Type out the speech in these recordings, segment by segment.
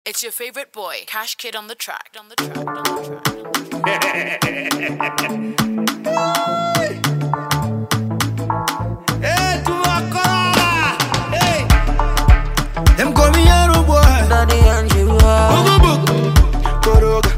It's your favorite boy, Cash Kid on the track. On the track. On the track. Hey, tuwakora. Hey. Them call me Arrow boy. Daddy and you are Bugu bugu. Koroga.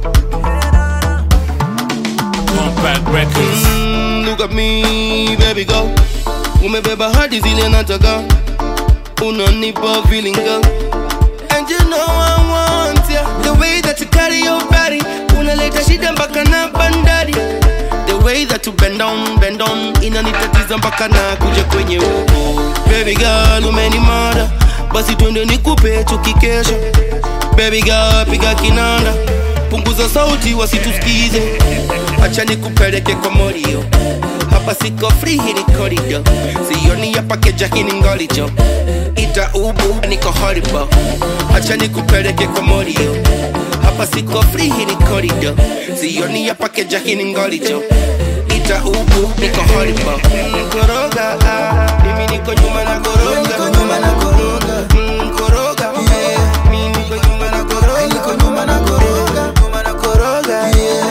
Compact Records. Mm, look at me, baby girl. Umebeba hadi zile nataka. Unanipa feeling girl. And you know I want ya. The way that you carry your body. Unaleta shida mpaka na bandari. The way that you bend down, bend down. Inanitatiza mpaka na kuja kwenye uko. Baby girl, umenimada. Basi twende nikupe tukikesha. Baby girl, piga kinanda. Punguza sauti wasitusikize. Acha nikupeleke kwa morio. Hapa siko free, hii ni corridor. Sioni hapa keja, hii ni ngolijo. Ita ubu, niko horrible. Acha nikupeleke kwa morio. Hapa siko free, hii ni corridor. Sioni hapa keja, hii ni ngolijo. Ita ubu, niko horrible. Mm, Koroga, ah, mimi niko nyuma na koroga. Niko nyuma na koroga. Mm, koroga, Yeah. mimi niko nyuma na koroga. Niko nyuma na koroga. Nyuma na koroga, Yeah.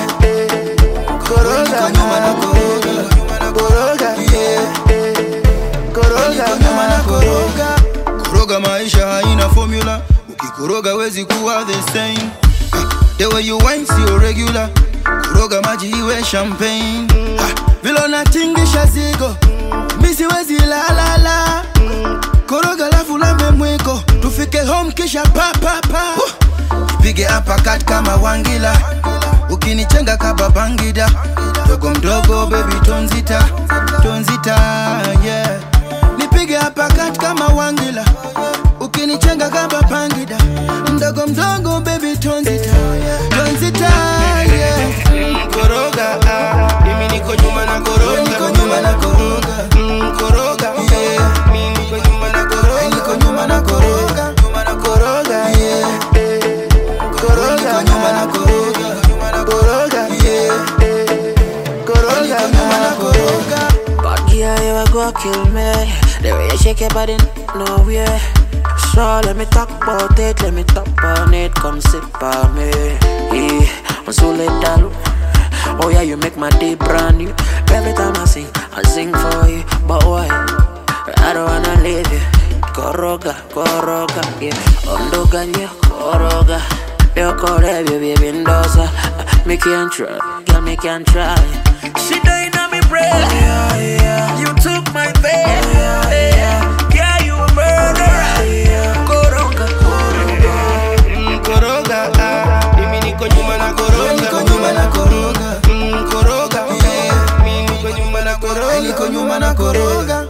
koroga, Niko nyuma na koroga. koroga, Yeah. koroga, Niko nyuma na koroga. Koroga maisha haina formula. Ukikoroga wezi kuwa the same. Ah, The way you wine sio regular. Koroga maji iwe champagne. Ah, Vile unatingisha zigo. Mi siwezi la la la. Koroga lafu lambe mwiko. Tufike home kisha pa pa pa. Nipige uppercut kama wangila. Ukinichenga kaba bangida. Mdogo mdogo baby tonzita. Tonzita yeah. Nipige uppercut kama wangila. Ukinichenga kaba bangida. Mdogo mdogo baby tonzita. Tonzita yeah. koroga, ah, mimi niko nyuma na koroga. Niko nyuma na koroga. Mm, koroga, Yeah. mimi niko nyuma na koroga. Niko nyuma na koroga. Nyuma na koroga, Yeah. koroga, Niko nyuma na koroga. koroga, Yeah. koroga, Niko nyuma na koroga. Bad girl, you a go kill me The way you shake your body, no way So let me talk about it, let me talk on it Come sit by me Yeah, I'm so late down Oh yeah, you make my day brand new Every time I sing, I sing for you But why? I don't wanna leave you Koroga, koroga, yeah Ondoga nye, koroga Yoko baby, baby, ndosa Me can't try, girl, me can't try She dying on me breath yeah, yeah. You took my faith yeah, yeah. yeah, you a murderer Koroga, koroga Mm, koroga, ah, mimi niko nyuma na koroga. Niko nyuma na koroga. Mm, koroga, Yeah. mimi niko nyuma na koroga. Niko nyuma na koroga.